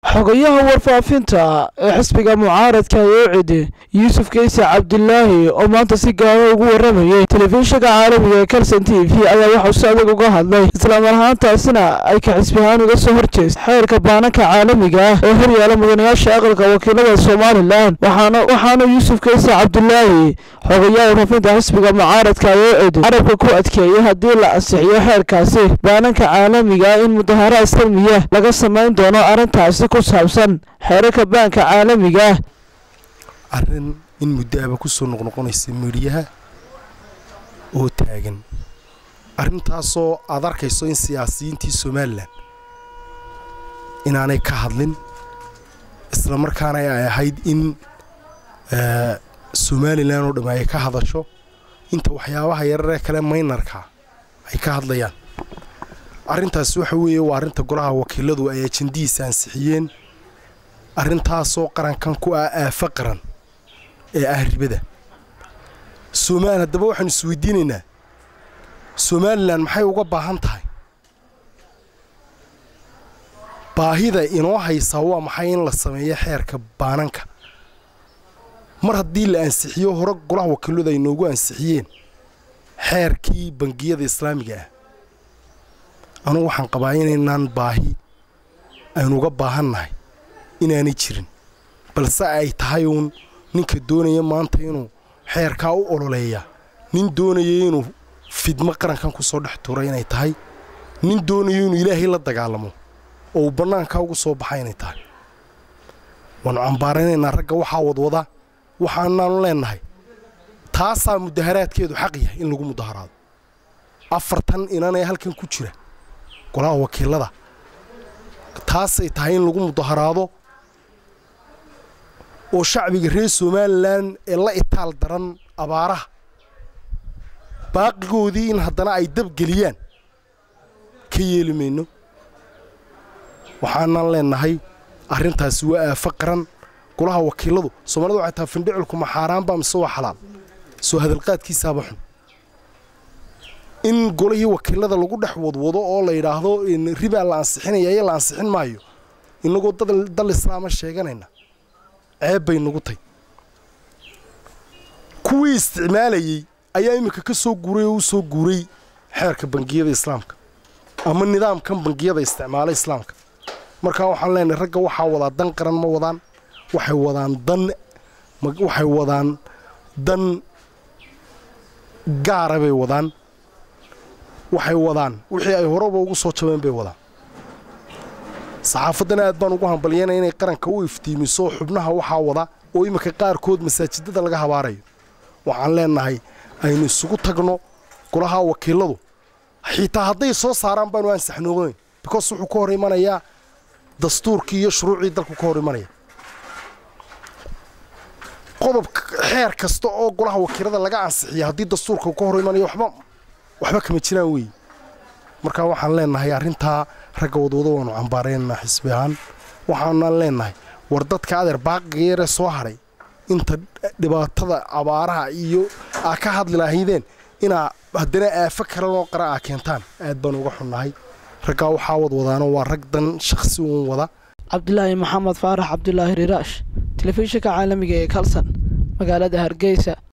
xogayaha warfaafinta ee xisbiga mucaaradka yoocidi yuusuf keyse cabdilaahi oo maanta si gaara ugu waramayay telefishinka caalamiga ee kalson t v ayaa waxauu si adag uga hadlay islamar ahaantaasina ay ka xisbi ahaan uga soo horjeesta xeerka baananka caalamiga ah ee horyaala mudanayaasha aqalka wakiilada somalilan waxaana yuusuf keyse cabdilaahi xogayaha warfaafinta xisbiga mucaaradka yoocidi carabka ku adkeeyay haddii la ansixiyo xeerkaasi baananka caalamiga in mudaharaad salmiya laga samayn doono arrintaasi ku saabsan xeerarka baanka caalamiga ah arrin in muddo aba ku soo noqnoqonaysa miidhiyaha oo taagan arrintaasoo aad arkayso in siyaasiyiintii somalilan inaanay ka hadlin isla markaana ay ahayd in somalilan oo dhamm ay ka hadasho inta waxyaabaha yararee kale maynarka ay ka hadlayaan arrintaas waxa weeye waa arrinta golaha wakiiladu ay ajandihiisa ansixiyeen arrintaasoo qarankan ku ah aafo qaran ee ah ribada somaal haddaba waxaanu isweydiinaynaa somalilan maxay uga baahan tahay baahida inoo haysaa waa maxay in la sameeyo xeerka baananka mar haddii la ansixiyo hore golaha wakiiladu ay noogu ansixiyeen xeerkii bangiyada islaamiga ah anugu waxaan qabaa inaynaan baahi aynuga baahannahay inaanay jirin balse ay tahay uun ninka doonaya maanta inuu xeerkaa u ololeeya nin doonaya inuu fidmo qarankan ku soo dhex tuura inay tahay nin doonayo inuu ilaahay la dagaalamo oo uu bannaankaa ugu soo baxa inay tahay waannu cambaaraynaynaa ragga waxaa wadwada waxaanaanu leennahay taasaa mudaharaadkeedu xaq yahay in lagu mudaharaado afartan inanee halkan ku jira golaha wakiilada taasay tahay in lagu mudaharaado oo shacbiga reer somalilan ee la itaal daran abaaraha baaqigoodii in haddana ay dabgeliyaan ka yeeli mayno waxaanan leennahay arrintaasi waa aafo qaran golaha wakiiladu soomaalida waxay tahay findhiculku ma xaaraanba mise waa xalaal soo hadalqaadkiisaaba xun in golihii wakiilada lagu dhex wadwado oo la yidhaahdo ribaa la ansixinaya iyo la ansixin maayo innagoo dal islaama sheeganayna ceeb bay nagu tay kuwii isticmaalayey ayaa iminka ka soo guuray oo u soo guuray xeerka bangiyada islaamka ama nidaamkan bangiyada isticmaala islaamka markaa waxaan leenahay ragga waxaa wadaa dan qaran ma wadaan waxay wadaan dan waxay wadaan dan gaara bay wadaan waxay wadaan wixii ay horeba ugu soo jabeen bay wadaan saxaafaddana aad baan ugu hambalyanaya inay qaranka u iftiimiso xubnaha waxaa wada oo iminka qaarkood masaajidada laga habaarayo waxaan leennahay aynu isugu tagno golaha wakiiladu xitaa hadday soo saaraan baanu ansaxnoonayn bikoos wuxuu ka hor imanayaa dastuurkii iyo shuruucii dalku ka hor imanaya qodob xeer kasta oo golaha wakiilada laga ansixiya haddii dastuurka ka hor imanayo waxba waxba kama jiraan weeye markaa waxaan leennahay arrintaa ragga wadwado waanu cambaaraynaa xisbi ahaan waxaanaan leennahay war dadka adeer baaqiga yaree soo hadhay inta dhibaatada abaaraha iyo aa ka hadli lahaydeen inaa haddana aafo kalenoo qara aa keentaan aad baan uga xunnahay raggaa waxaa wadwadaano waa rag dan shakhsi uun wada cabdilaahi maxamed faarax cabdulaahi riraash telefishinka caalamiga ee kalson magaalada hargeysa